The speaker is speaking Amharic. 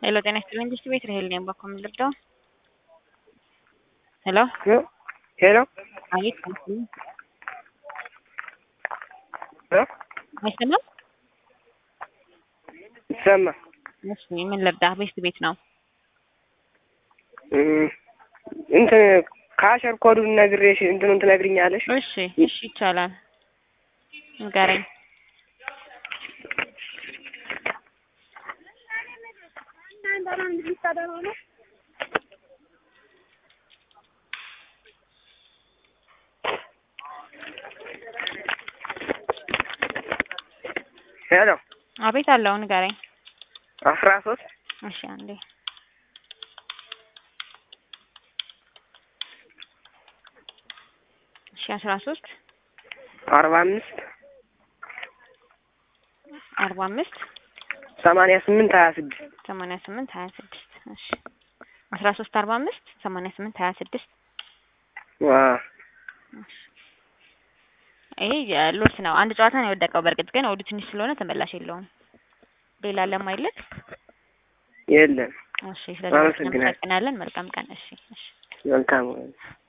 ሄሎ ጤና ይስጥልኝ እንዴት ቤት ራሄል ነኝ ባኮ የምልርዳው ሄሎ ሄሎ አቤት ሄሎ ሄሎ አይሰማም ይሰማ እሺ ምን ልርዳ ቤት ቤት ነው እንትን ከአሸር ኮዱን ነግሬሽ እንትኑን ትነግሪኛለሽ? እሺ እሺ ይቻላል ንገረኝ ሄሎ አቤት አለው ንገረኝ አስራ ሶስት እሺ አንዴ እሺ አስራ ሶስት አርባ አምስት አርባ አምስት ሰማንያ ስምንት ሀያ ስድስት ሰማንያ ስምንት ሀያ ስድስት እሺ አስራ ሶስት አርባ አምስት ሰማንያ ስምንት ሀያ ስድስት ይሄ ሎስ ነው። አንድ ጨዋታ ነው የወደቀው። በእርግጥ ግን ወዱ ትንሽ ስለሆነ ተመላሽ የለውም። ሌላ ለማይለት የለም። እሺ፣ ስለዚህ አመሰግናለሁ። እናመሰግናለን። መልካም ቀን። እሺ፣ እሺ። መልካም